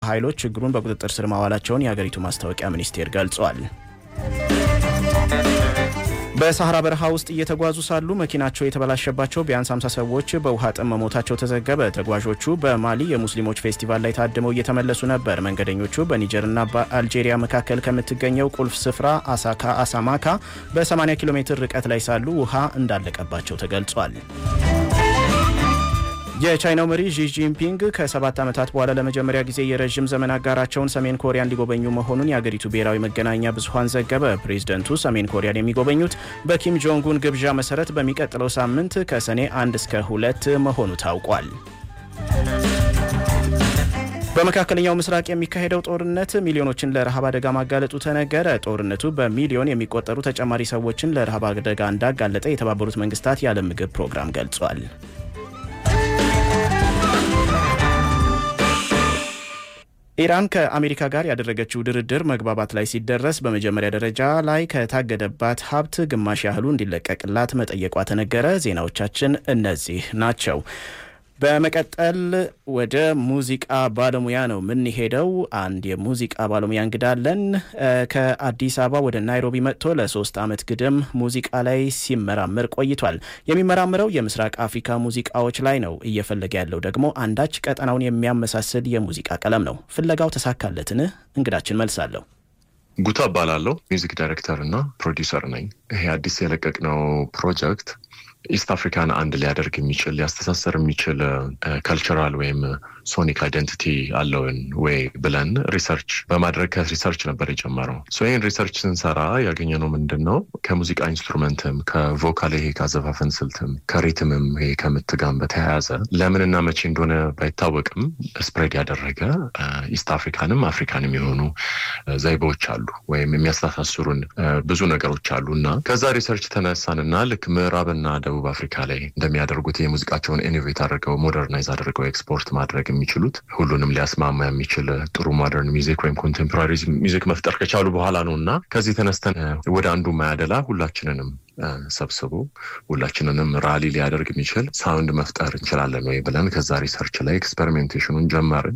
ኃይሎች ችግሩን በቁጥጥር ስር ማዋላቸውን የአገሪቱ ማስታወቂያ ሚኒስቴር ገልጿል። በሳህራ በረሃ ውስጥ እየተጓዙ ሳሉ መኪናቸው የተበላሸባቸው ቢያንስ 50 ሰዎች በውሃ ጥም መሞታቸው ተዘገበ። ተጓዦቹ በማሊ የሙስሊሞች ፌስቲቫል ላይ ታድመው እየተመለሱ ነበር። መንገደኞቹ በኒጀርና በአልጄሪያ መካከል ከምትገኘው ቁልፍ ስፍራ አሳካ አሳማካ በ80 ኪሎ ሜትር ርቀት ላይ ሳሉ ውሃ እንዳለቀባቸው ተገልጿል። የቻይናው መሪ ዢ ጂንፒንግ ከሰባት ዓመታት በኋላ ለመጀመሪያ ጊዜ የረዥም ዘመን አጋራቸውን ሰሜን ኮሪያን ሊጎበኙ መሆኑን የአገሪቱ ብሔራዊ መገናኛ ብዙኃን ዘገበ። ፕሬዝደንቱ ሰሜን ኮሪያን የሚጎበኙት በኪም ጆንጉን ግብዣ መሰረት በሚቀጥለው ሳምንት ከሰኔ አንድ እስከ ሁለት መሆኑ ታውቋል። በመካከለኛው ምስራቅ የሚካሄደው ጦርነት ሚሊዮኖችን ለረሃብ አደጋ ማጋለጡ ተነገረ። ጦርነቱ በሚሊዮን የሚቆጠሩ ተጨማሪ ሰዎችን ለረሃብ አደጋ እንዳጋለጠ የተባበሩት መንግስታት የዓለም ምግብ ፕሮግራም ገልጿል። ኢራን ከአሜሪካ ጋር ያደረገችው ድርድር መግባባት ላይ ሲደረስ በመጀመሪያ ደረጃ ላይ ከታገደባት ሀብት ግማሽ ያህሉ እንዲለቀቅላት መጠየቋ ተነገረ። ዜናዎቻችን እነዚህ ናቸው። በመቀጠል ወደ ሙዚቃ ባለሙያ ነው የምንሄደው። አንድ የሙዚቃ ባለሙያ እንግዳለን። ከአዲስ አበባ ወደ ናይሮቢ መጥቶ ለሶስት ዓመት ግድም ሙዚቃ ላይ ሲመራመር ቆይቷል። የሚመራምረው የምስራቅ አፍሪካ ሙዚቃዎች ላይ ነው። እየፈለገ ያለው ደግሞ አንዳች ቀጠናውን የሚያመሳስል የሙዚቃ ቀለም ነው። ፍለጋው ተሳካለትን? እንግዳችን መልሳለሁ። ጉታ እባላለሁ። ሚውዚክ ዳይሬክተር እና ፕሮዲውሰር ነኝ። ይሄ አዲስ የለቀቅነው ፕሮጀክት ኢስት አፍሪካን አንድ ሊያደርግ የሚችል ሊያስተሳሰር የሚችል ካልቸራል ወይም ሶኒክ አይደንቲቲ አለውን ወይ ብለን ሪሰርች በማድረግ ከሪሰርች ነበር የጀመረው። ይህን ሪሰርች ስንሰራ ያገኘነው ምንድን ነው? ከሙዚቃ ኢንስትሩመንትም ከቮካል ይሄ ካዘፋፈን ስልትም ከሪትምም ይሄ ከምትጋም በተያያዘ ለምንና መቼ እንደሆነ ባይታወቅም ስፕሬድ ያደረገ ኢስት አፍሪካንም አፍሪካንም የሆኑ ዘይቤዎች አሉ ወይም የሚያስተሳስሩን ብዙ ነገሮች አሉ እና ከዛ ሪሰርች ተነሳንና ልክ ምዕራብና ደቡብ አፍሪካ ላይ እንደሚያደርጉት የሙዚቃቸውን ኢኖቬት አድርገው ሞደርናይዝ አድርገው ኤክስፖርት ማድረግ የሚችሉት ሁሉንም ሊያስማማ የሚችል ጥሩ ሞደርን ሚዚክ ወይም ኮንቴምፖራሪ ሚዚክ መፍጠር ከቻሉ በኋላ ነው እና ከዚህ ተነስተን ወደ አንዱ ማያደላ ሁላችንንም ሰብስቦ ሁላችንንም ራሊ ሊያደርግ የሚችል ሳውንድ መፍጠር እንችላለን ወይ ብለን ከዛ ሪሰርች ላይ ኤክስፐሪሜንቴሽኑን ጀመርን።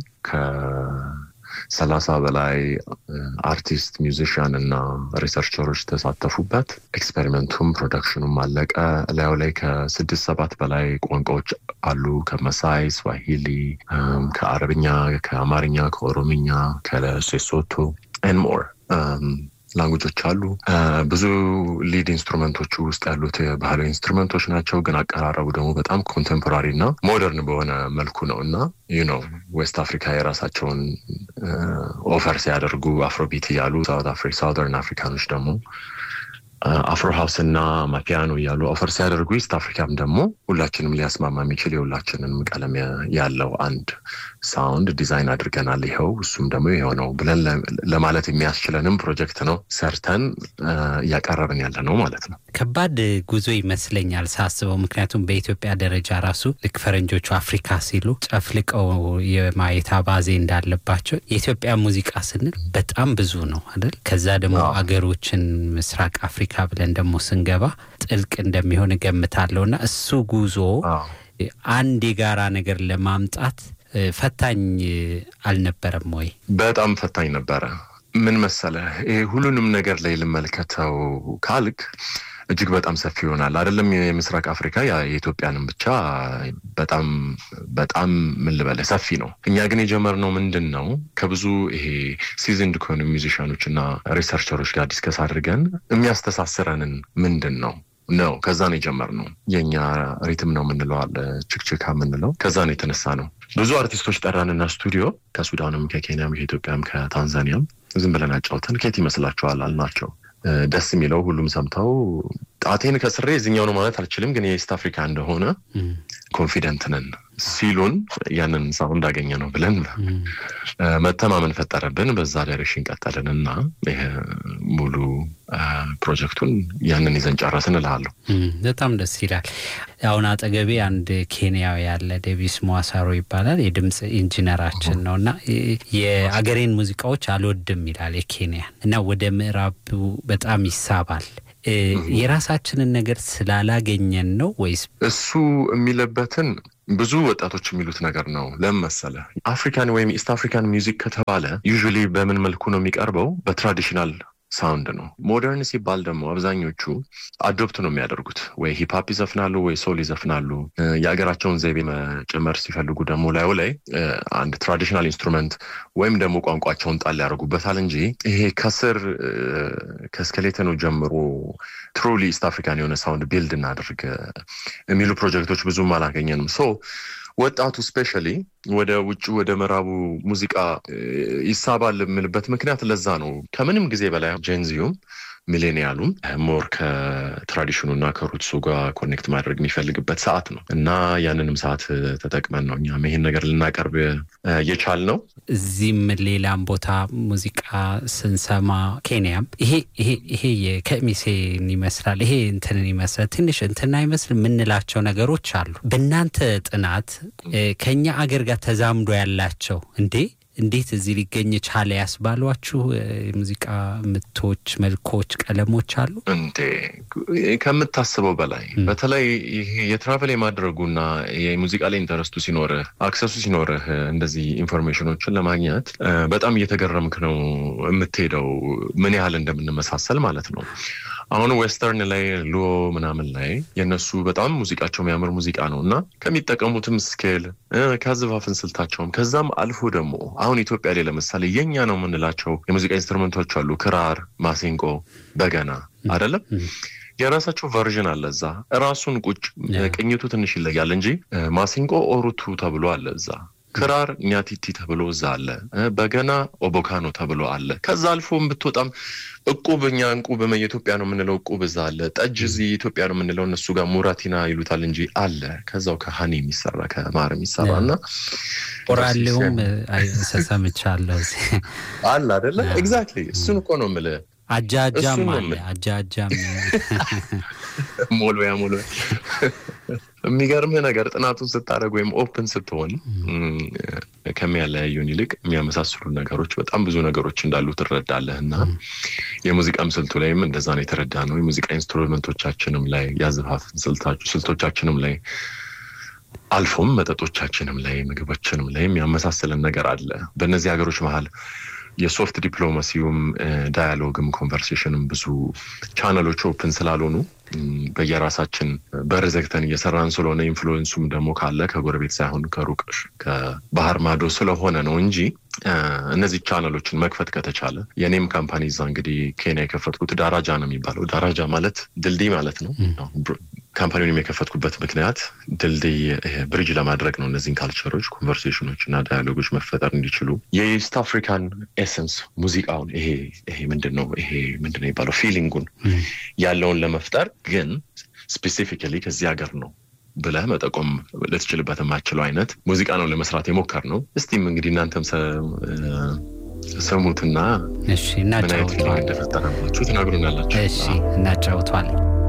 ሰላሳ በላይ አርቲስት ሚውዚሽያን እና ሪሰርቸሮች ተሳተፉበት። ኤክስፔሪመንቱም ፕሮዳክሽኑም አለቀ። ላዩ ላይ ከስድስት ሰባት በላይ ቋንቋዎች አሉ። ከመሳይ፣ ስዋሂሊ፣ ከአረብኛ፣ ከአማርኛ፣ ከኦሮምኛ፣ ከሌሶቶ ኤን ሞር ላንጉጆች አሉ። ብዙ ሊድ ኢንስትሩመንቶቹ ውስጥ ያሉት ባህላዊ ኢንስትሩመንቶች ናቸው፣ ግን አቀራረቡ ደግሞ በጣም ኮንቴምፖራሪ እና ሞደርን በሆነ መልኩ ነው እና ዩ ነው ዌስት አፍሪካ የራሳቸውን ኦፈር ሲያደርጉ አፍሮቢት እያሉ ሳውዘርን አፍሪካኖች ደግሞ አፍሮ ሀውስ እና ማፒያኖ እያሉ ኦፈር ሲያደርጉ ኢስት አፍሪካም ደግሞ ሁላችንም ሊያስማማ የሚችል የሁላችንንም ቀለም ያለው አንድ ሳውንድ ዲዛይን አድርገናል። ይኸው እሱም ደግሞ ይኸው ነው ብለን ለማለት የሚያስችለንም ፕሮጀክት ነው ሰርተን እያቀረብን ያለ ነው ማለት ነው። ከባድ ጉዞ ይመስለኛል ሳስበው። ምክንያቱም በኢትዮጵያ ደረጃ ራሱ ልክ ፈረንጆቹ አፍሪካ ሲሉ ጨፍልቀው የማየት አባዜ እንዳለባቸው የኢትዮጵያ ሙዚቃ ስንል በጣም ብዙ ነው አይደል? ከዛ ደግሞ አገሮችን ምስራቅ አፍሪካ ብለን ደግሞ ስንገባ ጥልቅ እንደሚሆን እገምታለሁ እና እሱ ጉዞ አንድ የጋራ ነገር ለማምጣት ፈታኝ አልነበረም ወይ? በጣም ፈታኝ ነበረ። ምን መሰለህ፣ ይሄ ሁሉንም ነገር ላይ ልመልከተው ካልክ እጅግ በጣም ሰፊ ይሆናል። አይደለም የምስራቅ አፍሪካ የኢትዮጵያንም ብቻ በጣም በጣም ምን ልበልህ ሰፊ ነው። እኛ ግን የጀመርነው ምንድን ነው ከብዙ ይሄ ሲዝንድ ከሆኑ ሚውዚሽያኖች እና ሪሰርቸሮች ጋር ዲስከስ አድርገን የሚያስተሳስረንን ምንድን ነው ነው ከዛ ነው የጀመርነው። የእኛ ሪትም ነው የምንለው አለ ችክችካ የምንለው ከዛ ነው የተነሳ ነው። ብዙ አርቲስቶች ጠራንና ስቱዲዮ ከሱዳንም፣ ከኬንያም፣ ከኢትዮጵያም፣ ከታንዛኒያም ዝም ብለን አጫውተን ከየት ይመስላችኋል አልናቸው። ደስ የሚለው ሁሉም ሰምተው ጣቴን ከስሬ እዚኛው ነው ማለት አልችልም፣ ግን የኢስት አፍሪካ እንደሆነ ኮንፊደንት ነን ሲሉን ያንን ሳውንድ አገኘ ነው ብለን መተማመን ፈጠረብን። በዛ ዳይሬክሽን ቀጠልን እና ይሄ ሙሉ ፕሮጀክቱን ያንን ይዘን ጨረስን እልሃለሁ። በጣም ደስ ይላል። አሁን አጠገቤ አንድ ኬንያዊ ያለ ዴቪስ ሟሳሮ ይባላል። የድምፅ ኢንጂነራችን ነው እና የአገሬን ሙዚቃዎች አልወድም ይላል የኬንያን እና ወደ ምዕራቡ በጣም ይሳባል። የራሳችንን ነገር ስላላገኘን ነው ወይስ እሱ የሚለበትን ብዙ ወጣቶች የሚሉት ነገር ነው። ለምን መሰለህ? አፍሪካን ወይም ኢስት አፍሪካን ሚውዚክ ከተባለ ዩዥዋሊ በምን መልኩ ነው የሚቀርበው? በትራዲሽናል ሳውንድ ነው። ሞደርን ሲባል ደግሞ አብዛኞቹ አዶፕት ነው የሚያደርጉት። ወይ ሂፕሀፕ ይዘፍናሉ፣ ወይ ሶል ይዘፍናሉ። የሀገራቸውን ዘይቤ መጨመር ሲፈልጉ ደግሞ ላዩ ላይ አንድ ትራዲሽናል ኢንስትሩመንት ወይም ደግሞ ቋንቋቸውን ጣል ያደርጉበታል እንጂ ይሄ ከስር ከስኬሌተኑ ጀምሮ ትሩሊ ኢስት አፍሪካን የሆነ ሳውንድ ቢልድ እናድርግ የሚሉ ፕሮጀክቶች ብዙም አላገኘንም። ሶ ወጣቱ ስፔሻሊ ወደ ውጭ ወደ ምዕራቡ ሙዚቃ ይሳባል የምልበት ምክንያት ለዛ ነው። ከምንም ጊዜ በላይ ጄንዚዩም ሚሌኒያሉም ሞር ከትራዲሽኑ እና ከሩትሱ ጋር ኮኔክት ማድረግ የሚፈልግበት ሰዓት ነው እና ያንንም ሰዓት ተጠቅመን ነው እኛም ይሄን ነገር ልናቀርብ የቻል ነው። እዚህም ሌላም ቦታ ሙዚቃ ስንሰማ ኬንያም ይሄ ይሄ ይሄ የከሚሴን ይመስላል ይሄ እንትንን ይመስላል ትንሽ እንትን አይመስል የምንላቸው ነገሮች አሉ። በእናንተ ጥናት ከኛ አገር ጋር ተዛምዶ ያላቸው እንዴ እንዴት እዚህ ሊገኝ ቻለ ያስባሏችሁ የሙዚቃ ምቶች፣ መልኮች፣ ቀለሞች አሉ እንዴ? ከምታስበው በላይ በተለይ ይሄ የትራቨል የማድረጉና የሙዚቃ ላይ ኢንተረስቱ ሲኖርህ አክሰሱ ሲኖርህ እንደዚህ ኢንፎርሜሽኖችን ለማግኘት በጣም እየተገረምክ ነው የምትሄደው ምን ያህል እንደምንመሳሰል ማለት ነው። አሁን ዌስተርን ላይ ሉዎ ምናምን ላይ የእነሱ በጣም ሙዚቃቸው የሚያምር ሙዚቃ ነው እና ከሚጠቀሙትም ስኬል ከአዘፋፍን ስልታቸውም ከዛም አልፎ ደግሞ አሁን ኢትዮጵያ ላይ ለምሳሌ የኛ ነው የምንላቸው የሙዚቃ ኢንስትሩመንቶች አሉ። ክራር፣ ማሲንቆ፣ በገና አይደለም የራሳቸው ቨርዥን አለ። እዛ ራሱን ቁጭ ቅኝቱ ትንሽ ይለያል እንጂ ማሲንቆ ኦሩቱ ተብሎ አለ እዛ ክራር ኛቲቲ ተብሎ እዛ አለ። በገና ኦቦካኖ ተብሎ አለ። ከዛ አልፎም ብትወጣም እቁብ እኛ እንቁብ የኢትዮጵያ ነው የምንለው እቁብ እዛ አለ። ጠጅ እዚህ ኢትዮጵያ ነው የምንለው እነሱ ጋር ሙራቲና ይሉታል እንጂ አለ። ከዛው ከሀኒ የሚሰራ ከማር የሚሰራ እና ኦራሌውም ሰሰምቻለሁ አለ አደለ? ኤግዛክትሊ እሱን እኮ ነው የምልህ። አጃጃም አለ አጃጃም ሞልያ ሞልያ የሚገርምህ ነገር ጥናቱን ስታደርግ ወይም ኦፕን ስትሆን ከሚያለያዩን ይልቅ የሚያመሳስሉ ነገሮች በጣም ብዙ ነገሮች እንዳሉ ትረዳለህ እና የሙዚቃም ስልቱ ላይም እንደዛ ነው የተረዳ ነው። የሙዚቃ ኢንስትሩመንቶቻችንም ላይ ያዘፋፍን ስልቶቻችንም ላይ አልፎም መጠጦቻችንም ላይ ምግቦችንም ላይ የሚያመሳስልን ነገር አለ። በእነዚህ ሀገሮች መሀል የሶፍት ዲፕሎማሲውም ዳያሎግም ኮንቨርሴሽንም ብዙ ቻነሎች ኦፕን ስላልሆኑ በየራሳችን በር ዘግተን እየሰራን ስለሆነ ኢንፍሉዌንሱም ደግሞ ካለ ከጎረቤት ሳይሆን ከሩቅ ከባህር ማዶ ስለሆነ ነው እንጂ እነዚህ ቻነሎችን መክፈት ከተቻለ የኔም ካምፓኒ እዛ እንግዲህ ኬንያ የከፈትኩት ዳራጃ ነው የሚባለው። ዳራጃ ማለት ድልድይ ማለት ነው። ካምፓኒውን የከፈትኩበት ምክንያት ድልድይ ብሪጅ ለማድረግ ነው። እነዚህን ካልቸሮች፣ ኮንቨርሴሽኖች እና ዳያሎጎች መፈጠር እንዲችሉ የኢስት አፍሪካን ኤሰንስ ሙዚቃውን ይሄ ይሄ ምንድን ነው ይሄ ምንድን ነው የሚባለው ፊሊንጉን ያለውን ለመፍጠር ግን ስፔሲፊካሊ ከዚህ ሀገር ነው ብለህ መጠቆም ልትችልበት የማችለው አይነት ሙዚቃ ነው ለመስራት የሞከር ነው። እስቲም እንግዲህ እናንተም ስሙትና እሺ፣ ምን አይነት እናጫውተዋል። እንደፈጠረባችሁ ትናግሩናላችሁ። እሺ፣ እናጫውተዋል።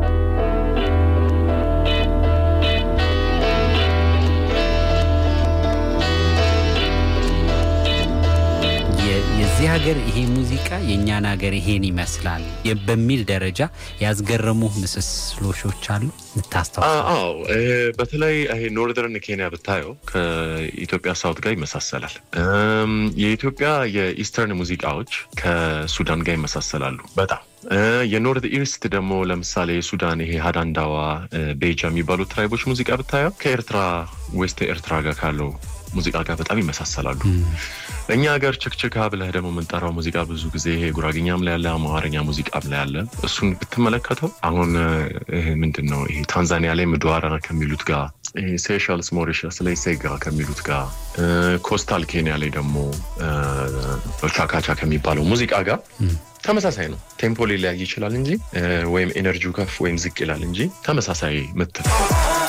የ- የዚህ ሀገር ይሄ ሙዚቃ የእኛን ሀገር ይሄን ይመስላል የ- በሚል ደረጃ ያስገረሙ ምስስሎሾች አሉ ምታስታውሱ? አዎ እ፣ በተለይ ይሄ ኖርዘርን ኬንያ ብታየው ከኢትዮጵያ ሳውት ጋር ይመሳሰላል። እም፣ የኢትዮጵያ የኢስተርን ሙዚቃዎች ከሱዳን ጋር ይመሳሰላሉ በጣም እ፣ የኖርት ኢስት ደግሞ ለምሳሌ ሱዳን ይሄ ሀዳንዳዋ፣ እ፣ ቤጃ የሚባሉት ትራይቦች ሙዚቃ ብታየው ከኤርትራ ዌስት ኤርትራ ጋር ካለው ሙዚቃ ጋር በጣም ይመሳሰላሉ። እኛ ሀገር ችክችካ ብለህ ደግሞ የምንጠራው ሙዚቃ ብዙ ጊዜ ይሄ ጉራግኛም ላይ ያለ አማርኛ ሙዚቃም ላይ ያለ እሱን ብትመለከተው አሁን ይሄ ምንድን ነው ይሄ ታንዛኒያ ላይ ምድዋራ ከሚሉት ጋር ይሄ ሴሻልስ ሞሪሸስ ላይ ሴጋ ከሚሉት ጋር እ፣ ኮስታል ኬንያ ላይ ደግሞ እ፣ ቻካቻ ከሚባለው ሙዚቃ ጋር ተመሳሳይ ነው። ቴምፖ ሊለያይ ይችላል እንጂ እ፣ ወይም ኤነርጂው ከፍ ወይም ዝቅ ይላል እንጂ ተመሳሳይ ምት ነው።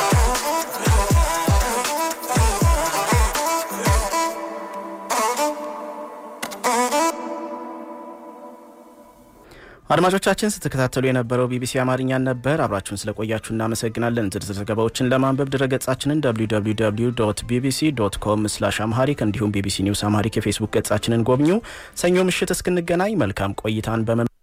አድማጮቻችን ስትከታተሉ የነበረው ቢቢሲ አማርኛን ነበር። አብራችሁን ስለቆያችሁ እናመሰግናለን። ዝርዝር ዘገባዎችን ለማንበብ ድረገጻችንን www ቢቢሲ ዶት ኮም ስላሽ አምሃሪክ እንዲሁም ቢቢሲ ኒውስ አምሃሪክ የፌስቡክ ገጻችንን ጎብኙ። ሰኞ ምሽት እስክንገናኝ መልካም ቆይታን በመ